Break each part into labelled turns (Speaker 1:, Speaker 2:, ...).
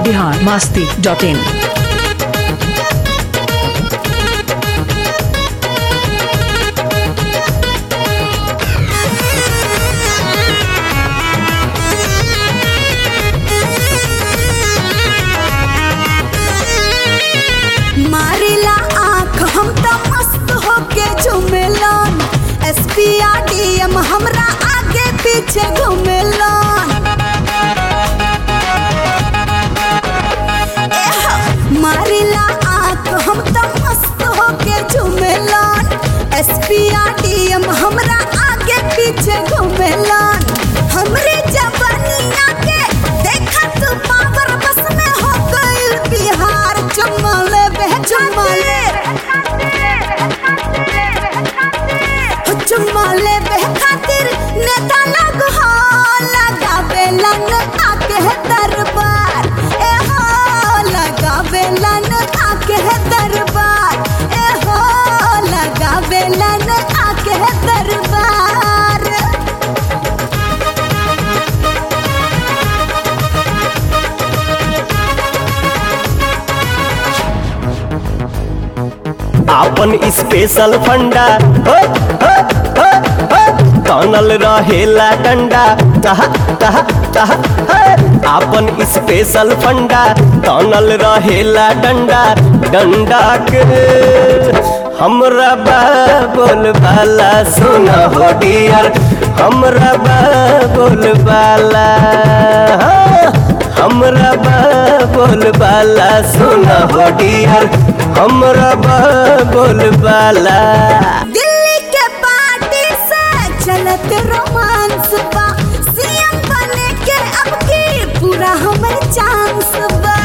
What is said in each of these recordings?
Speaker 1: Bihar Masti dot in
Speaker 2: मारिला आँख हम त मस्त होके झुमेलन एसपीआ डीएम हमरा आगे पीछे घुमेलन एह, मारिला आँख हम त मस्त होके झुमेलन एसपीआ डीएम हमरा आगे पीछे घुमेलन हमरे जवानिया के देखा तू पावर बस में हो गइल बिहार चमले बे चमले चुमाले बे खातिर नेता लोग हो लगावे लन आके है दरबार ए हो लगावे लन आके है दरबार ए हो लगावे लन आके है दरबार
Speaker 3: आपन स्पेशल फंडा हो, हो, हो, हो, तनल रहेला डंडा तहा तहा तहा हे। आपन स्पेशल फंडा तनल रहेला डंडा डंडा के हमरा बोल बाला सुना हो डियर हमरा बोल बाला हाँ। हमरा बोल बाला सुना हो डियर हमरा बोल बाला
Speaker 2: दिल्ली के पार्टी से चलत रोमांस बा सीएम बने के अब की पूरा हमर चांस बा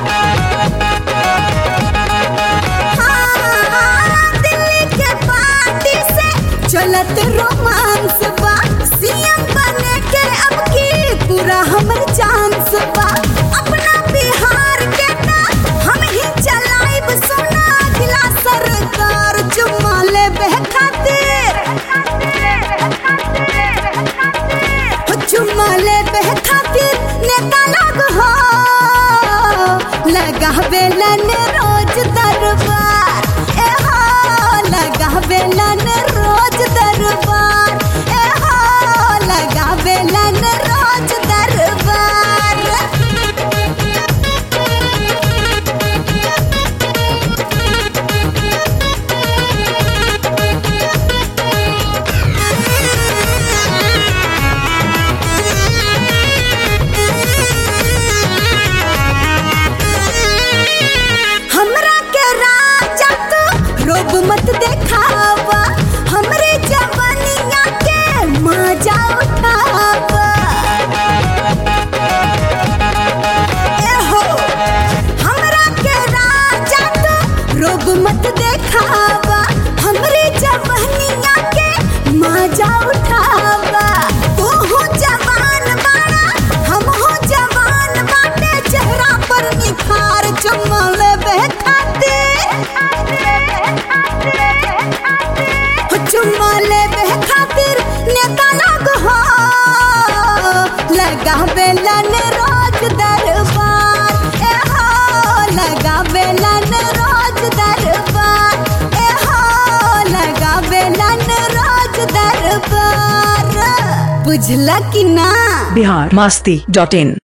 Speaker 2: हाँ, दिल्ली के पार्टी से चलत रोमांस बा सीएम बने के अब की पूरा हमर चांस बा अपना बिहार के ना हम ही चलाइब सोना अगला सरकार चुमा लेबे खातिर हो चुमा लेबे खातिर नेता लोग हो लगावे लन रोज दरबार ए हो लगावे लन रोज दरबार ए हो लगावे लन रोज दरबार हमरा के राजा तू रोब मत देखावा हमरे जवानिया के मजा उठावा ए हो हमरा के राजा तू रोब मत देखावा हमरे जवानिया के मजा उठावा तू हो जवान बाड़ा हम हो जवान बाटे चेहरा पर निखार चमल बे खातिर हो चुमल बे खातिर नेता लोग हो लगावे लन रोज दरबार ए हो लगावे लन रोज दरबार ए हो लगावे लन रोज दरबार बुझला कि ना
Speaker 1: बिहार मास्ती डॉट इन